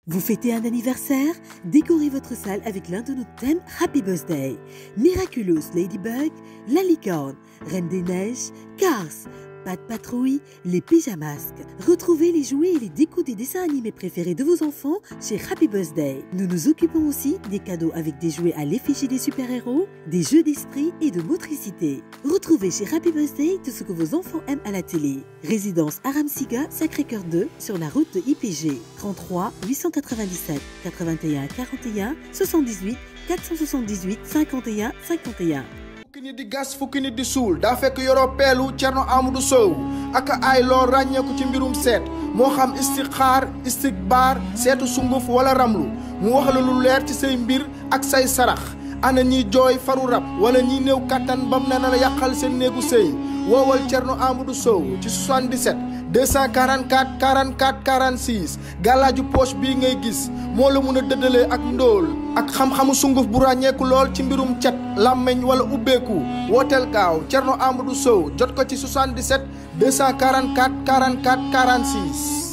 Vous fêtez un anniversaire Décorez votre salle avec l'un de nos thèmes Happy Birthday. Miraculous Ladybug, La Licorne, Reine des Neiges, Cars, Pat Patrouille, les pyjamasques. Retrouvez les jouets et les décos des dessins animés préférés de vos enfants chez Happy Birthday. Nous nous occupons aussi des cadeaux avec des jouets à l'effigie des super-héros, des jeux d'esprit et de motricité. Retrouvez chez Happy Birthday tout ce que vos enfants aiment à la télé. Résidence Aramsiga, Sacré-Cœur 2, sur la route de IPG. 33 897 81 41 78 478 51 51. fukki nit di gas fukki nit di suul daa fekk yoroo peelu Cerno Amadou Sow ak ay loo ràññeeku ci mbirum seet moo xam istixaar istikbaar seetu sunguf wala ramlu mu wax la lu leer ci say mbir ak say sarax ana ñiy jooy faru rab wala ñiy néew kàttan bam na la yàqal seen néegu sëy woowal Cerno Amadou Sow ci 77 244 44 46 gàllaaju poche bii ngay gis moo la mun a dëddalee ak ndóol ak xam-xamu sunguf bu ràññeeku lool ci mbirum cet làmmeñ wala ubbeeku wooteel gaaw Cerno Amadou Sow jot ko ci 77 244 44 46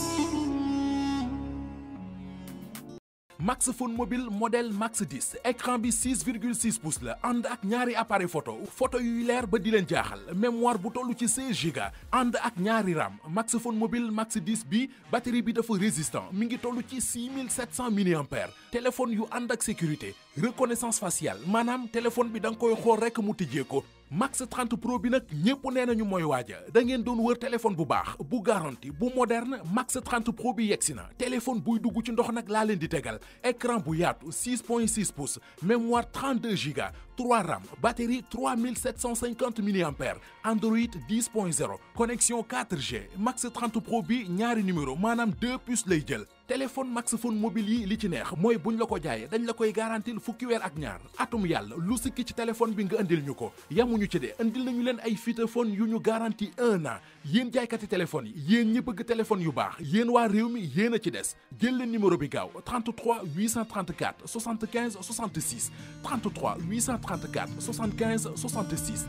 Max Phone mobile modèle Max 10 écran bi 6,6 pouces la ànd ak ñaari appareil photo photo yuy leer ba di leen jaaxal mémoire bu toll ci 16 giga ànd ak ñaari RAM Max Phone mobile Max 10 bi batterie bi dafa résistant mi ngi toll ci 6700 mAh téléphone yu ànd ak sécurité reconnaissance faciale maanaam téléphone bi da nga koy xool rekk mu tijjee ko Max 30 Pro bi nag ñépp nee nañu mooy waaja da ngeen doon wër téléphone bu baax bu garanti bu moderne Max 30 Pro bi yegsi na téléphone buy dugg ci ndox nag laa leen di tegal écran bu yaatu 6.6 pouces mémoire 32 giga 3 RAM batterie 3750 mAh Android 10.0 connexion 4G Max 30 Pro bi ñaari numéro maanaam deux puces lay jël téléphone Max Phone mobile yi li ci neex mooy buñ la ko jaayee dañ la koy garantil fukki weer ak ñaar atum yàlla lu sikki ci téléphone bi nga indil ñu ko yamuñu ci de indil nañu leen ay feature yu ñu garanti un an yéen jaaykati téléphone yi yéen ñi bëgg téléphone yu baax yéen waa réew mi yéen a ci des jël leen numéro bi gaaw 33 834 75 66 33 834 75 66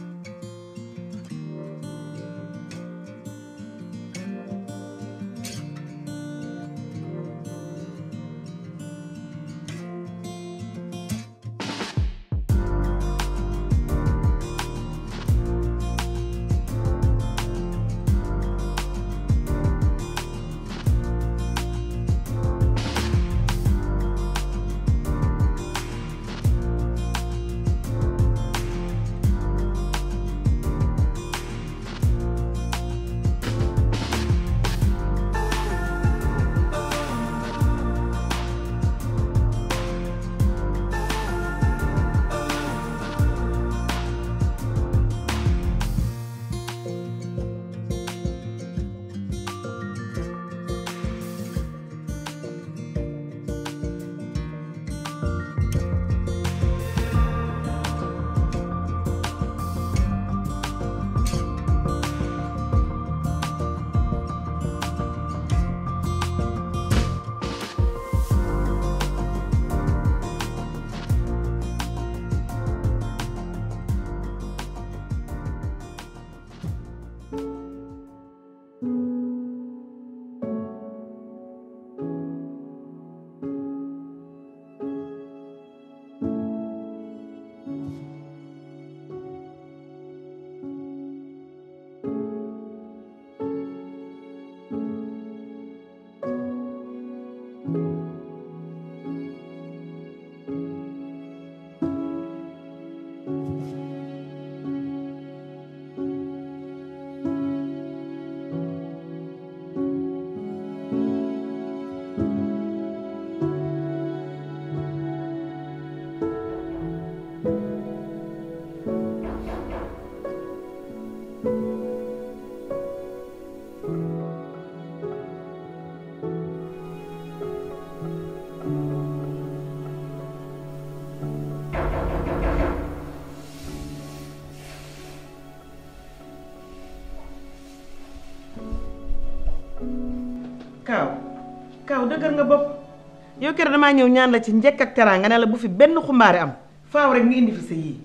kaaw kaaw dëgër nga bopp yow keroog damaa ñëw ñaan la ci njëkk ak teraanga ne la bu fi benn xumbaare am faaw rek nga indi fi sa yii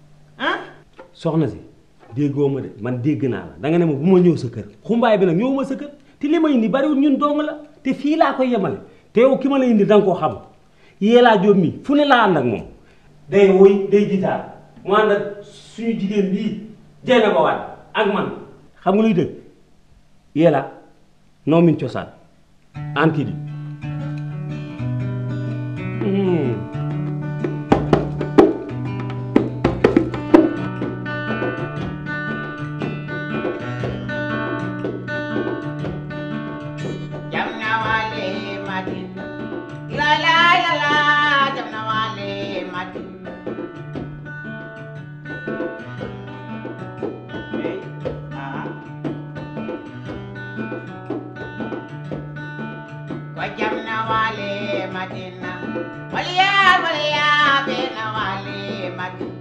ah soxna si déggoo ma de man dégg naa la danga ne ma bu ma ñëw sa kër xumbaay bi nag ñëwuma sa kër te li ma indi bariwul ñun dong la te fii laa koy yemale te yow ki ma la indi da nga koo xam Yella Diop mi fu ne laa ànd ak moom day woy day gitaar mu ànd ak suñu jigéen bii jeene ba waat ak man xam nga luy dëgg Yella noo min cosaan anti di Jamna wale madin La la la la Jamna wale madin Hey, ah. Ko jamna wale madina Waliya waliya bena wale madin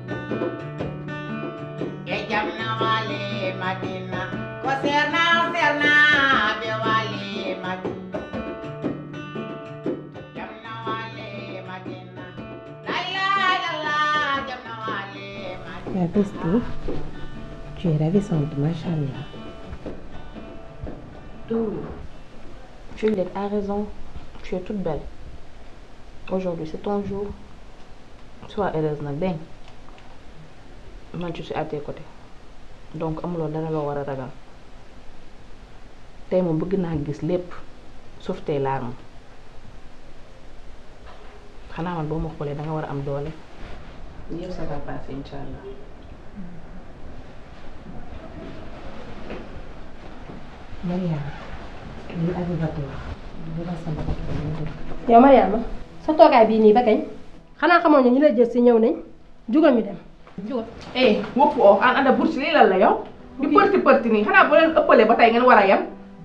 Ke jamna wale madina Ko serna serna be wale madina Jamna wale madina La ilaha illallah jamna wale madina La Bestie, tu es ravissante, machallah. Juliette a raison. Tu es toute belle. Aujourd'hui, c'est ton jour. Sois heureuse nag dégg nga man je suis à tes côtés donc amuloo dara loo war a ragal tey moom bëgg naa gis lépp sauf tes larmes xanaa man boo ma xoolee da nga war a am doole yëpp ça va passer incha allah. Mariam, lii Abibatou wax. li ma sama bopp ba ñu dëgg. yow Mariama sa toogaay bii nii ba kañ xanaa xamoon ne ñu lay jël si ñëw nañ jugal ñu dem. jugal eh wópp oo an anda bourse lii lan la yow di përti përti nii xanaa boo leen ëppalee ba tey ngeen war a yem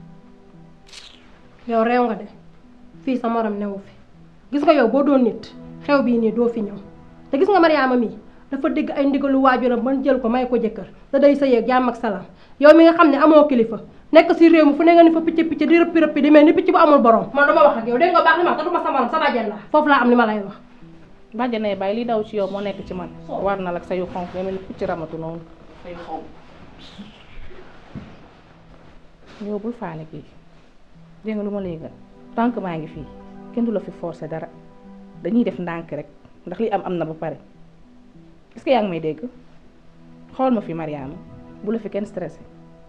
yow réew nga de fii sa morom newu fi gis nga yow boo doon nit xew bii nii doo fi ñëw te gis nga Mariama mii dafa dégg ay ndigalu waajuram ban jël ko may ko jëkkër te day sëy ak jàmm ak salaam yow mi nga xam ne amoo kilifa nekk si réew mi fu ne nga ni fa picc picc di rëppi rëppi di mel ni picc bu amul borom man dama wax ak yow dégg nga baax li ma wax te du ma sa morom sa bàjjen la foofu laa am li ma lay wax bàjjanee bàyyi li daw ci yow moo nekk ci man war na la ak sa yu xonk nga mel ni picc ramatu noonu sa yu xonk yow bul faale kii dégg nga lu ma lay gën tant que maa ngi fii kenn du la fi forcer dara dañuy def ndànk rek ndax li am am na ba pare est-ce que yaa ngi may dégg xool ma fi Mariama bu la fi kenn stressé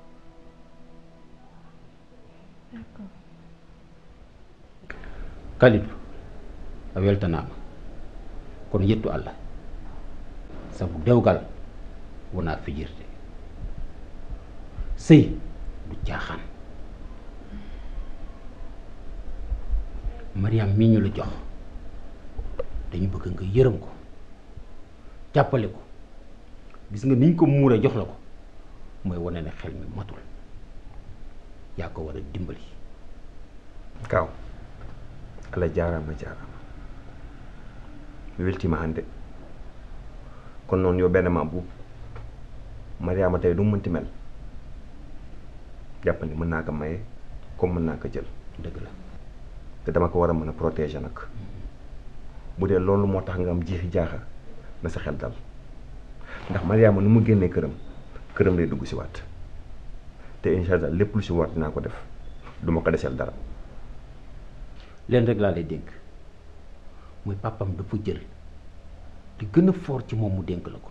kalidu a weltanama kono yettu allah sabu dewgal wona fijirde sëy du caaxaan mariam mi ñu la jox dañu bëgg nga yërëm ko jàppale ko gis nga niñ ko muuree jox la ko mooy wane ne xel mi matul yaa ko war a dimbali kaw allah jarama jarama mi weltima hannde kono noon yo ɓenema buub mariama tawi ɗum mënti mel jàppandi mën naa ko maye comme mën naa ko jël dëgg la te dama ko war a mën a protéger nag bu dee loolu moo tax nga am jiixi jaaxa na sa xel dal ndax mariama nu mu génnee këram këram lay dugg si waat te incha allah lépp lu si war dinaa ko def duma ko deseel dara leen rek laa lay dénk muy pàppam dafa jël di gën a foor ci moom mu dénk la ko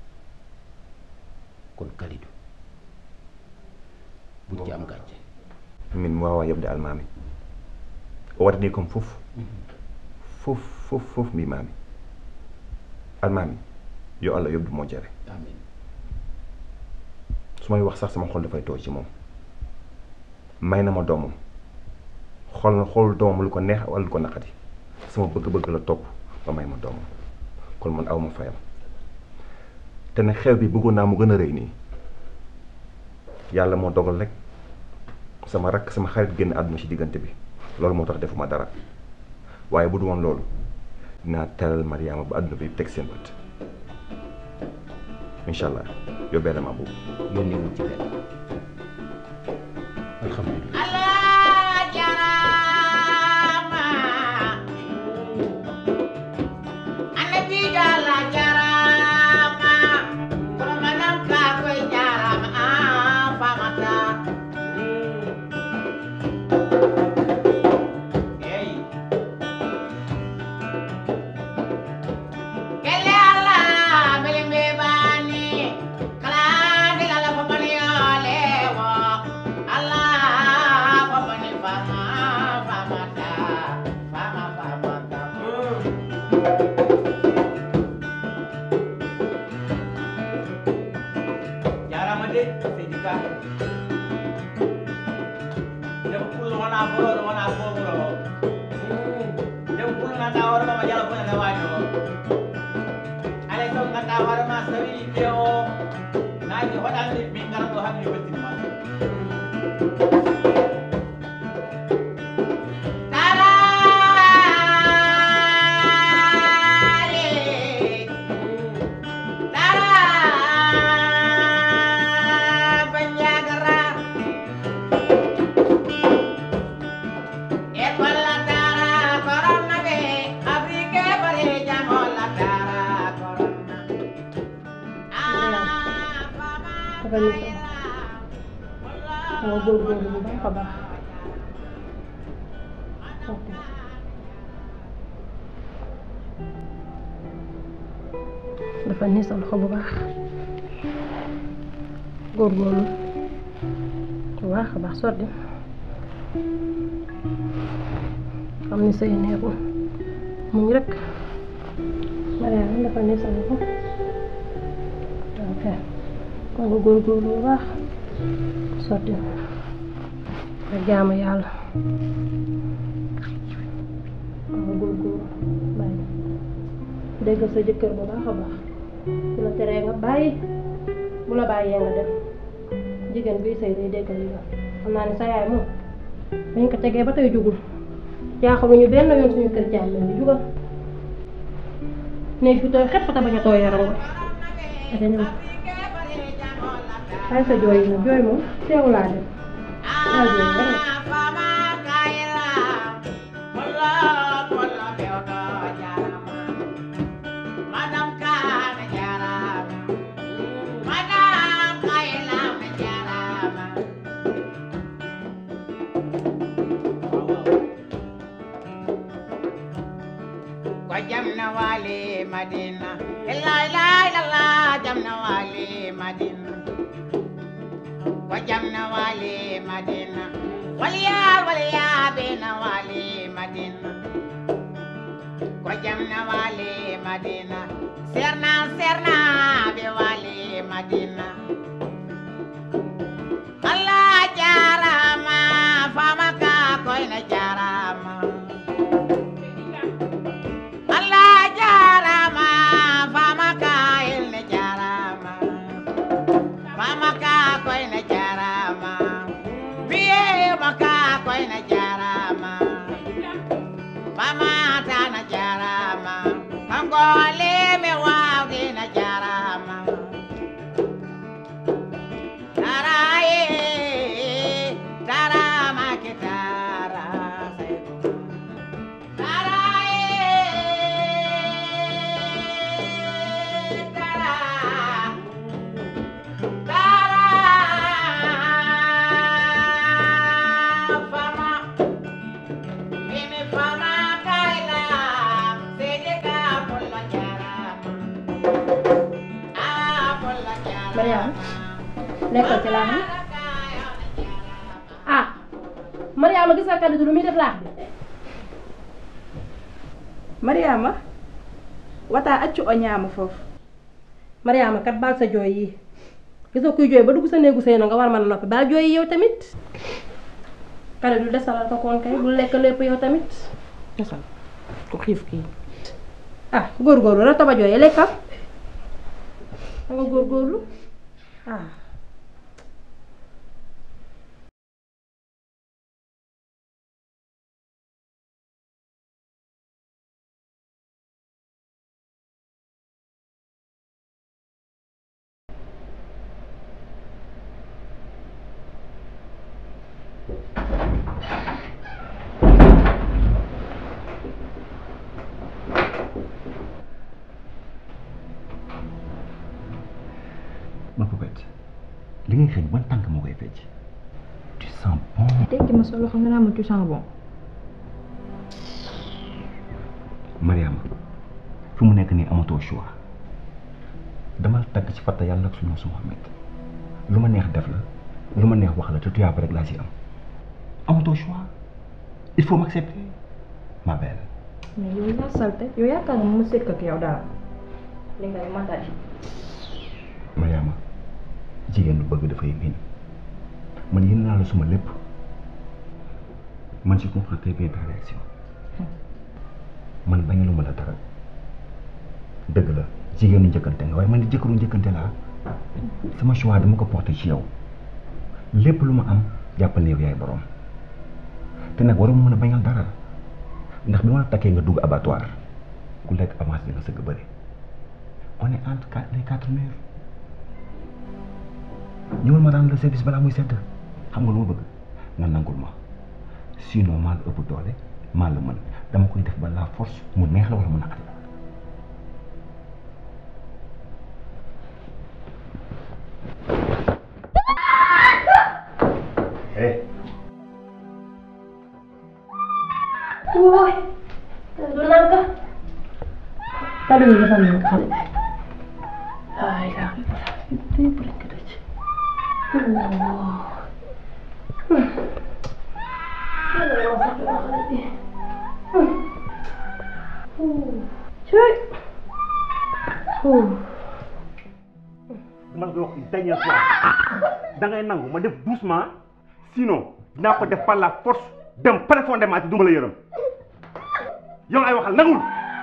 kon Kalidou buñ ci am gàcce min mi wawa yebde almami o waɗani comme fof fof fof fof mbimami almami yo allah yobdu moƴƴere amin su may wax sax sama xol dafay tooy ci moom may na ma doomam xool na xool doomam lu ko neex wala lu ko naqadi sama bëgg-bëgg la topp ba may ma doomam kon man aw ma fayam te ne xew bi bëggoon naa mu gën a rëy nii yàlla moo dogal rek sama rakk sama xarit génn àdduna ci diggante bi loolu moo tax defuma dara waaye bu du woon loolu dinaa teral Mariama ba àdduna bi teg seen bët incha allah yóbbee na ma boobu yónnee wuñ ci benn alhamdulilah Allah jarama annabi Allah jarama kono manam ka koy jarama ah famata hey hande min ngarat ɗo hande yo weltinima dafa ni sama sama góorgóorlu bu baax a baax ok dafa ni sa loxo bu baax góorgóorlu bu baax a baax sotti xam ni say neexul muñ rek Mariama dafa ni sa loxo ok kon nga góorgóorlu bu baax sotti nga jaamu yàlla kon nga góorgóorlu bàyyi déggal sa jëkkër bu baax a baax bu la teree nga bàyyi bu la bàyyee nga def jigéen buy sëy day déggal li xam naa ne sa yaay moom dañ ko tegee ba tey jugul jaaxaluñu benn yoon suñu kër jaay bi jugal néeg fi tooy xepp te bañ a tooy yaram nga dafa ñëw ay sa jooy yi nag jooy moom teewu laa def ay jooy dara jamna wali madina la la la la jamna wali madina wa jamna wali madina waliya waliya bina wali madina wa jamna wali madina serna serna be wali madina Allah jarama fama ka koina jarama Allah jarama fama ka ilne jarama fama ka koina jarama biye maka koina jarama fama tana jarama kangole me wawde na jarama taraye tarama ke tara Mariama nekkal ci laax bi ah Mariama gis nga kaddu lu muy def laax bi mariama wata accu o ñaama foofu Mariama kat baal sa jooy yi gis nga kuy jooy ba dugg sa néegu sëy na nga war mën a noppi baal jooy yi yow tamit kale du desalal ko koon kay bu lekk lépp yow tamit desal ku xiif kii ah góorgóorlu rek taba jooy lekkal da nga góorgóorlu ah ma poupette li ngay xëy ban tànk moo koy fecc tu sens bon tekki ma sa loxo nga naa ma tu sens bon Mariama fu mu nekk nii amatoo choix dama tagg ci fatta yàlla ak suñu su Muhammad lu ma neex def la lu ma neex wax la te tuyaaba rek laa ci am amatoo choix il faut m'accepter ma belle mais yow yaa salte yow yaakaar nga ma sekk ak yow daal li ngay matadi Mariama jigéen lu bëgg dafay miin man yéen naa la suma lépp man je comprends très bien ta réaction man bañaluma la dara dëgg la jigéenu njëkkante nga waaye man di jëkkëru njëkkante laa sama choix dama ko porté ci yow lépp lu ma am jàppal ne yow yaay borom te nag waroo mën a bañal dara ndax bi ma la takkee nga dugg abattoir ku lekk avance bi nga sëgg bëri on est entre quatre les quatre murs ñëwal ma rendre le service balaa muy sedd xam nga lu ma bëgg nga nangul ma sinon maa la ëpp doole maa la mën dama koy def ba la force mu neex la wala mu naqari la eh Woi, du nangka. Tadi udah sama yang kali. Ay, laki itu balik ke dace. Oh. Hmm. Ada masak banget nih. Hmm. Uh. Cuy. Uh. dama la koy wax une dernière fois da ngay nangu ma def doucement sinon dinaa ko def par la force dem profondément te duma la yërëm yow ay waxal nangul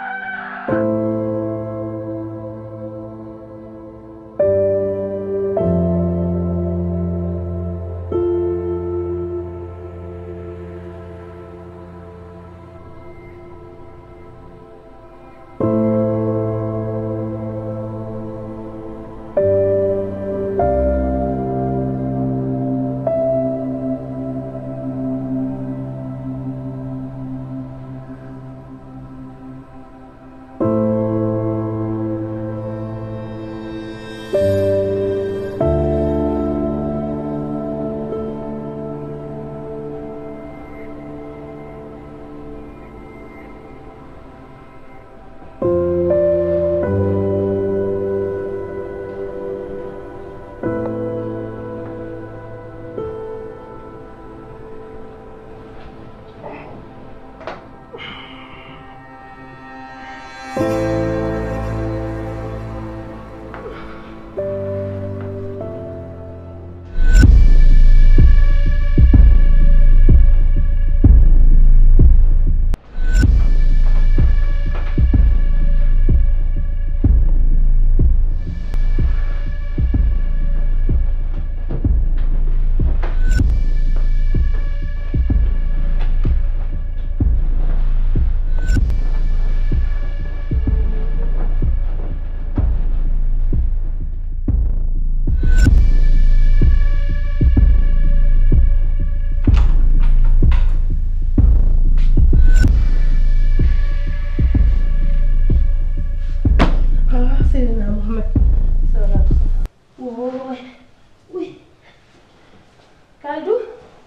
Ah, Seydina Mohamed. Salaam. Woi. Wih. Kaldu.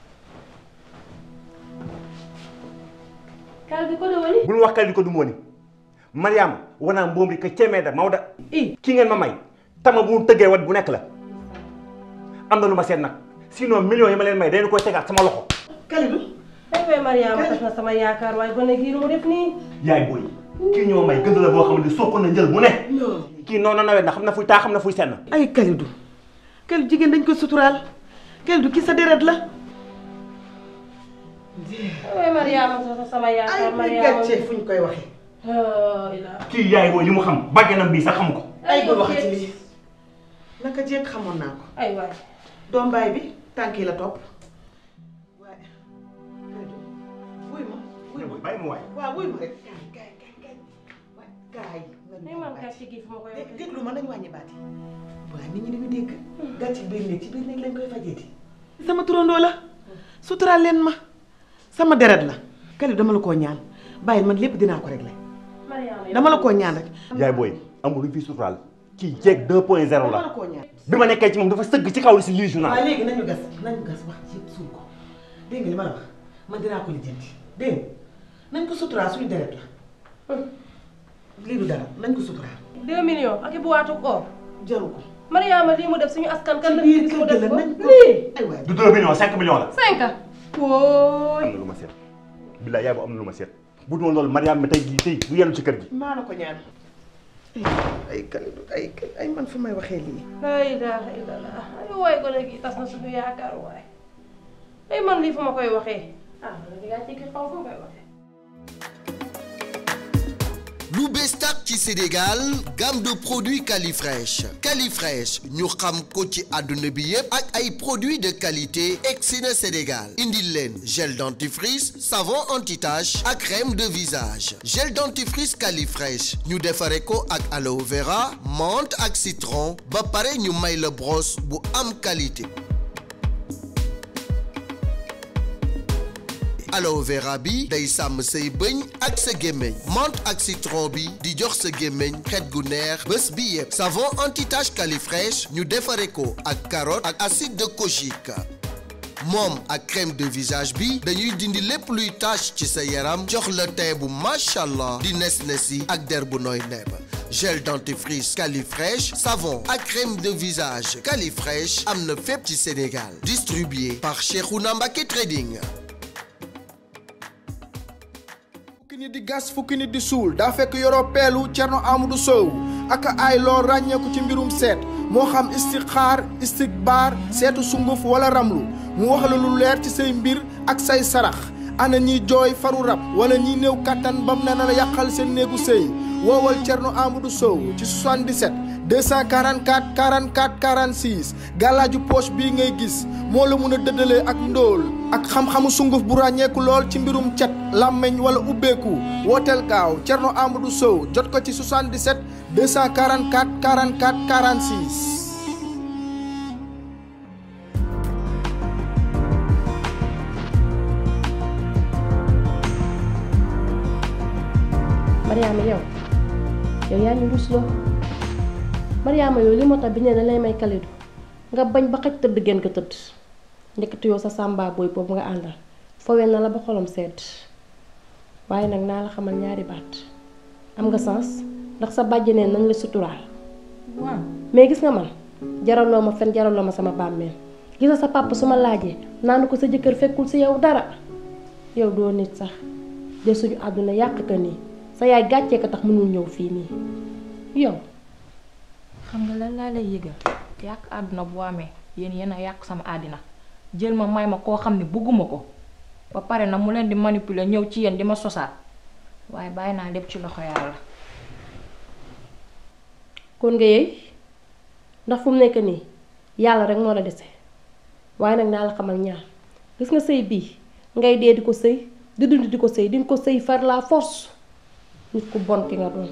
Kaldu ko do woni? bul wax kali ko du mooni mariama wana mbomri ko cemeeda mawda ki ngeen ma may tama bu mu tëggee wat bu nekk la am na lu ma seet nag sinon millions yi ma leen may dañu koy tegaat sama loxo Kalidou. Ay waay Mariama tas na sama yaakaar waaye gone gii lu mu def nii. yaay booy kii ñoo may gënd la boo xam ne soo ko na njël mu ne kii noonu nawet na xam na fuy taa xam na fuy senn ay Kalidou Kalidou jigéen dañ ko suturaal Kalidou ki sa deret la. Ay waay Mariama tas na sama yaakaar ay Mariama. gàcce fu ñu koy waxee. Ah, ilaa. kii yaay booy li mu xam bàjjanam bii sax xam ko ay bul waxati lii naka jekk xamoon naa ko. ay waay. doom baay bi tànk yi la topp. waaye Kalidou wuy ma wuy ma. bàyyi ma waay waaw wuy ma rek. kaay kaay kaay kaay waay kaay. Ni man gàcce gi fu ma koy waxee. déglu ma nañu wàññi baat yi. waaye nit ñi dañu dégg. gàcce biir néeg ci biir néeg lañ koy fajeeti. sama turandoo la suturaal leen ma sama deret la. Kalidou dama la koo ñaan bàyyil man lépp dinaa ko réglé. Mariama dama la koo ñaan rek. yaay booy amul lu fi suturaal kii jeeg 2 point 0 dama la la koo ñaan. bi ma nekkee ci moom dafa sëgg ci kaw li si lii waaw journal léegi nañu gas nañu gas wax ci yëpp suul ko dégg nga li ma la wax man dinaa ko lijjanti dégg nga nañ ko suturaal suñu deret la lii du dara nañ ko suturaal. 2 millions ak i boîte or. jaru ko. Mariama lii mu def suñu askan kan la ci biir gis mu kër def gi ko la nañ ko lii. ay waay du 2 millions 5 millions la 5 wooy. am na lu ma seet billaay yaay bu am na lu ma seet bu dul loolu Mariam mi tey jii tey du yenu ci kër gi maa la ko ñaan. ay Kalidou ay ay man fu may waxee lii. la ilaha illallah ay waay gone gi tas na suñu yaakaar waay ay man lii fu ma koy waxee ah man di gàcce gi xaw fu ma koy waxee lu lu bees tàq ci Sénégal gamme de produits Califresh Califresh ñu xam ko ci àdduna bi yépp ak ay produits de qualité egsi na Sénégal indil leen gel dentifrice savon anti-tache ak crème de visage gel dentifrice Califresh ñu defare ko ak aloe vera menthe ak citron ba pare ñu may la brosse bu am qualité aloe vera bi day sàmm say bëñ ak sa gémmiñ menthe ak citron bi di jox sa gémmiñ xet gu neex bés bi yëpp savon anti-tache Califresh ñu defare ko ak carotte ak acide de kojique moom ak crème de visage bi dañuy dindi lépp luy tache ci sa yaram jox la teint bu machallah di nes-nesi ak der bu nooy nepp gel dentifrice Califresh savon ak crème de visage Califresh am na fépp ci Sénégal distribué par Cheikhouna Mbacké Trading fukki nit di gas fukki nit di suul daa fekk yoroo peelu Cerno Amadou Sow ak ay loo ràññeeku ci mbirum seet moo xam istixaar istikbaar seetu sunguf wala ramlu mu wax la lu leer ci say mbir ak say sarax ana ñiy jooy faru rab wala ñiy néew kattan bam ne na la yàqal seen néegu sëy woowal Cerno Amadou Sow ci 77 244 44 46 gàllaaju poche bii ngay gis moo la mun a dëddalee ak ndóol ak xam-xamu sunguf bu ràññeeku lool ci mbirum cet làmmeñ wala ubbeeku wooteel gaaw Cerno Amadou Sow jot ko ci 77 244 44 46 Mariama yow yow yaa ñu rusloo Mariama yow li moo tax bi ne lay may Kalidou nga bañ ba xaj tëdd gën ko tëdd ndekete yow sa sàmba booy boobu nga àndal fowee na la ba xolam sedd waaye nag naa la xamal ñaari baat am nga sens ndax sa bàjjeneen nañ la suturaal waaw mais gis nga man jaraloo ma fen jaraloo ma sama bàmmeel gis nga sa papa su ma laajee naanu ko sa jëkkër fekkul si yow dara yow doo nit sax de suñu àdduna yàq ka nii sa yaay gàccee ko tax mënul ñëw fii nii yow xam nga lan laa lay yëgal yàq àdduna bu amee yéen yéen a yàq sama àddina jël ma may ma koo xam ne bëgguma ko ba pare na mu leen di manipuler ñëw ci yéen di ma sosaat waaye bàyyi naa lépp ci loxo yàlla. kon nga yeey ndax fu mu nekk nii yàlla rek moo la dese waaye nag naa la xamal ñaar gis nga sëy bii ngay dee di ko sëy di dund di ko sëy di nga ko sëy far la force nit ku bon ki nga doon.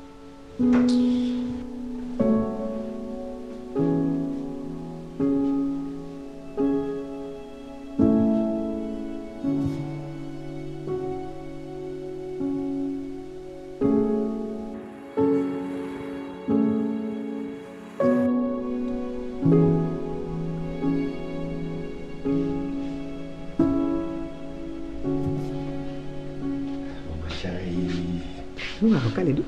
waaw Kalidou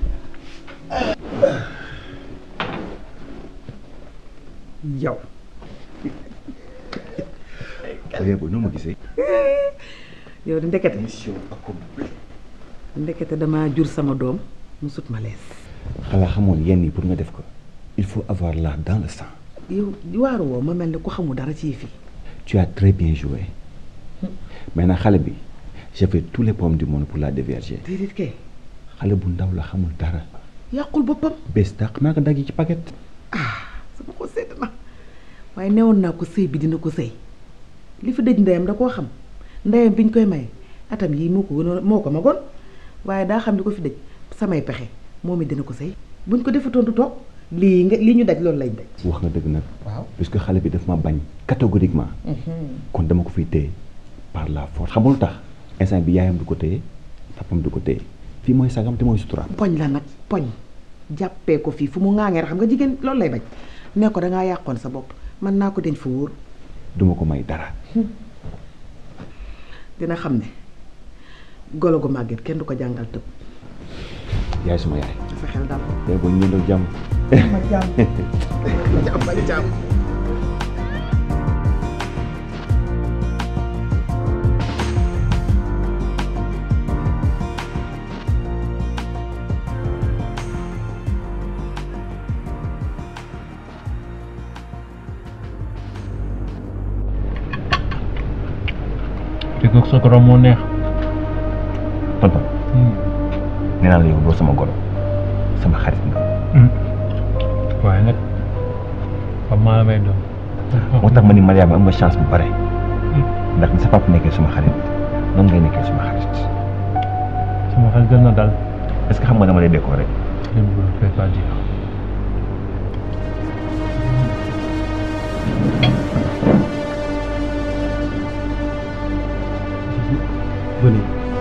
yow xale boobu noo ma gisee. yow di ndekete ndekete damaa jur sama doom mu sut ma lees xanaa xamoon yenn yi pour nga def ko il faut avoir l'art dans le sang. yow waaru woo ma mel ni ku xamul dara ci fii tu as très bien joué maintenant xale bi j'ai fait tous les pommes du monde pour la dévierger déedéet kay xale bu ndaw la xamul dara yàqul boppam bés dàq naa ko dagg ci paquet. sama ko sedd na waaye newoon naa ko sëy bi dina ko sëy li fi dëj ndeyam da koo xam ndeyam bi ñu koy may atam yii moo ko gënoon moo ko magoon waaye daa xam li ko fi dëj samay pexe moom it dina ko sëy buñ ko defatoon du toog lii nga lii ñu daj loolu lañ daj wax nga dëgg nag. waaw puisque xale bi daf ma bañ catégoriquement. kon dama ko fiy téye par la force xam nga lu tax instant bi yaayam du ko téye papam du ko téye fii mooy sagam te mooy suturaam. poñ la nag poñ jàppee ko fii fu mu ŋaaŋee rek xam nga jigéen loolu lay bañ ne ko dangaa yàqoon sa bopp mën naa ko denc fa wóor duma ko may dara. dina xam ne golo gu màgget kenn du ko jàngal tëb yaay suma yaay. sa xel dal tey boo ñëndoo jàmm. ma jàmm jàmm ma jàmm sa goro moo neex. tonton nee naa la yow doo sama goro sama xarit nga waaye nag xam maa la may doon moo tax ma ni Mariama am nga chance bu bare ndax ni sa papa nekkee suma xarit noonu ngay nekkee suma xarit sama xel gën na dal est-ce que xam nga dama lay décorer je ne vous le fais pas dire Venez.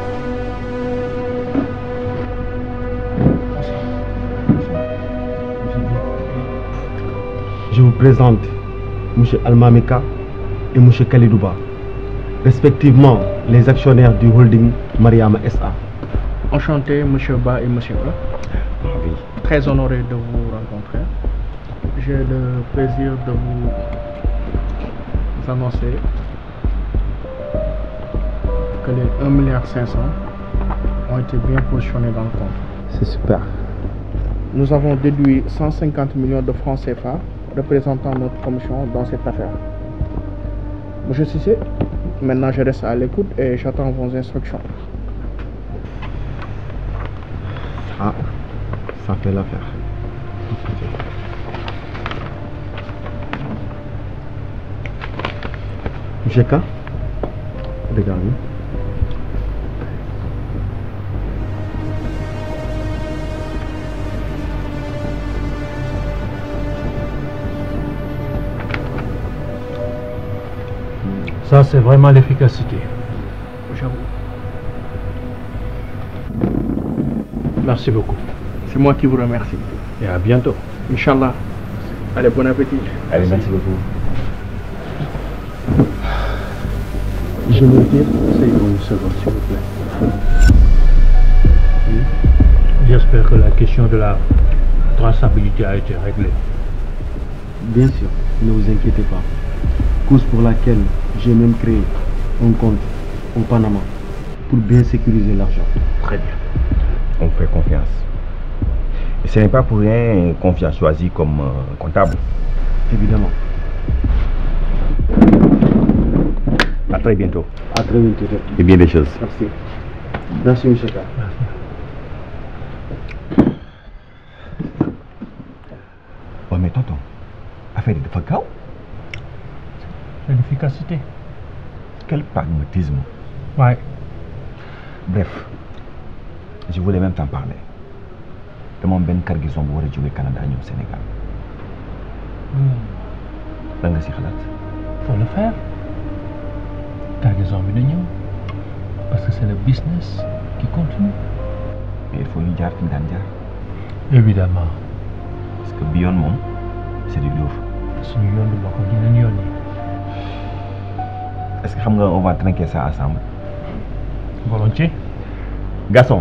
Je vous présente M. Almamika et M. Khalidouba, respectivement les actionnaires du holding Mariama SA. Enchanté, monsieur Ba et monsieur A. Très honoré de vous rencontrer. J'ai le plaisir de vous annoncer que les 1,5 milliard ont été bien positionnés dans le compte. C'est super. Nous avons déduit 150 millions de francs CFA représentant notre commission dans cette affaire. Monsieur Cissé, maintenant je reste à l'écoute et j'attends vos instructions. Ah, ça fait l'affaire. Monsieur K, regardez. Ça, c'est vraiment l'efficacité. J'avoue. Merci beaucoup. C'est moi qui vous remercie. Et à bientôt. Inch'Allah. Allez, bon appétit. Allez, merci beaucoup. Je me retire. C'est une seconde, s'il vous plaît. J'espère que la question de la traçabilité a été réglée. Bien sûr, ne vous inquiétez pas. Cause pour laquelle j'ai même créé un compte au Panama pour bien sécuriser l'argent. Très bien. On fait confiance. Et ce n'est pas pour rien qu'on vient choisi comme euh, comptable. Évidemment. À très bientôt. À très bientôt. Et bien des choses. Merci. Merci, M. K. Ouais, mais tonton, affaire de Fakao, C'est l'efficacité. quel pragmatisme. Ouais. Bref, je voulais même t'en parler. De mon ben cargaison bu war a jóge Canada ñëw Sénégal. lan nga si xalaat. Faut le faire. Cargaison bi na ñëw. Parce que c'est le business qui continue. mais il faut ñu jaar fi ñu daan jaar. Évidemment. parce que bi yoon moom c'est du lourd. suñu yoon du bokk yeneen yoon yi. est-ce que xam nga on va trinquer ça ensemble. Volontiers. Garçon.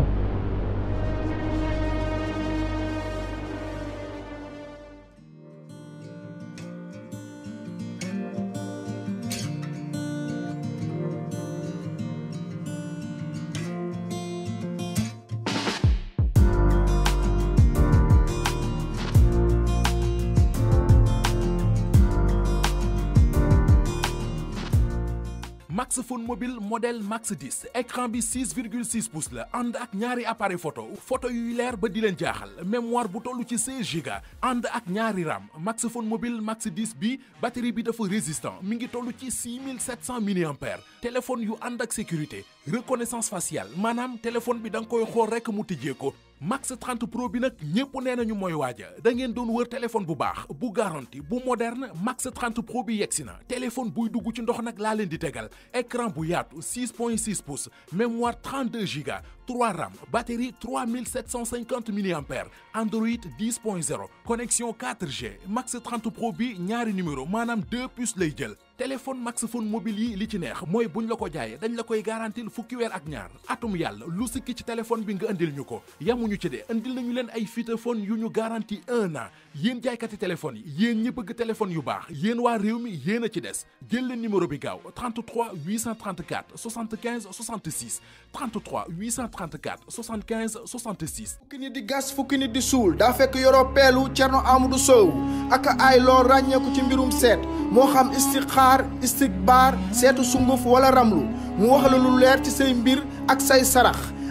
Max Phone mobile modèle Max 10 écran bi 6,6 pouces la ànd ak ñaari appareil photo photo yuy leer ba di leen jaaxal mémoire bu toll ci 16 giga ànd ak ñaari RAM Max Phone mobile Max 10 bi batterie bi dafa résistant mi ngi toll ci 6700 mAh téléphone yu ànd ak sécurité reconnaissance faciale maanaam téléphone bi da nga koy xool rekk mu tijjee ko Max 30 Pro bi nag ñépp nee nañu mooy waaja da ngeen doon wër téléphone bu baax bu garanti bu moderne Max 30 Pro bi yegsi na téléphone buy dugg ci ndox nag laa leen di tegal écran bu yaatu 6.6 pouces mémoire 32 giga 3 RAM batterie 3750 mAh Android 10.0 connexion 4G Max 30 Pro bi ñaari numéro maanaam deux puces lay jël téléphone Max Phone mobile yi li ci neex mooy buñ la ko jaayee dañ la koy garantil fukki weer ak ñaar atum yàlla lu sikki ci téléphone bi nga indil ñu ko yamuñu ci de indil nañu leen ay feature yu ñu garanti un an yéen jaaykati téléphone yi yéen ñi bëgg téléphone yu baax yéen waa réew mi yéen a ci des jël leen numéro bi gaaw 33 834 75 66 33 834 75 66. fukki nit di gas fukki nit di suul daa fekk yoroo peelu Cerno Amadou Sow ak ay loo ràññeeku ci mbirum seet moo xam istixaar istikbaar seetu sunguf wala ramlu mu wax la lu leer ci say mbir ak say sarax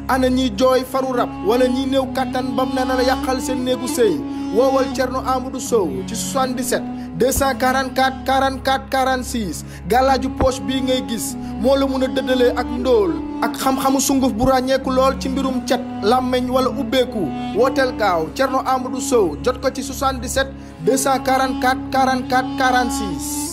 ana ñiy jooy faru rab wala ñiy néew kattan bam na la yàqal seen néegu sëy woowal Thierno Amadou Sow ci 77 244 44 46 gàllaaju poche bii ngay gis moo la mun a dëddalee ak ndóol ak xam-xamu sunguf bu ràññeeku lool ci mbirum cet làmmeñ wala ubbeeku wooteel gaaw Thierno Amadou Sow jot ko ci 77 244 44 46.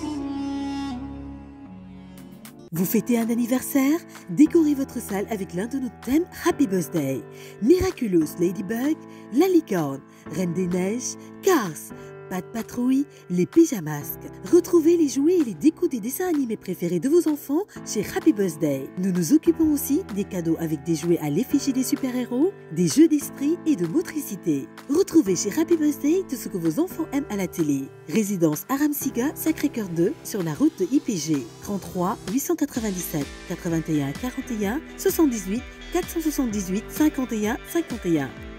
Vous fêtez un anniversaire Décorez votre salle avec l'un de nos thèmes Happy Birthday. Miraculous Ladybug, La Licorne, Reine des Neiges, Cars, Pat Patrouille, les Pyjamasques. Retrouvez les jouets et les décos des dessins animés préférés de vos enfants chez Happy Birthday. Nous nous occupons aussi des cadeaux avec des jouets à l'effigie des super-héros, des jeux d'esprit et de motricité. Retrouvez chez Happy Birthday tout ce que vos enfants aiment à la télé. Résidence Aramsiga, Sacré-Cœur 2, sur la route de IPG. 33 897 81 41 78 478 51 51.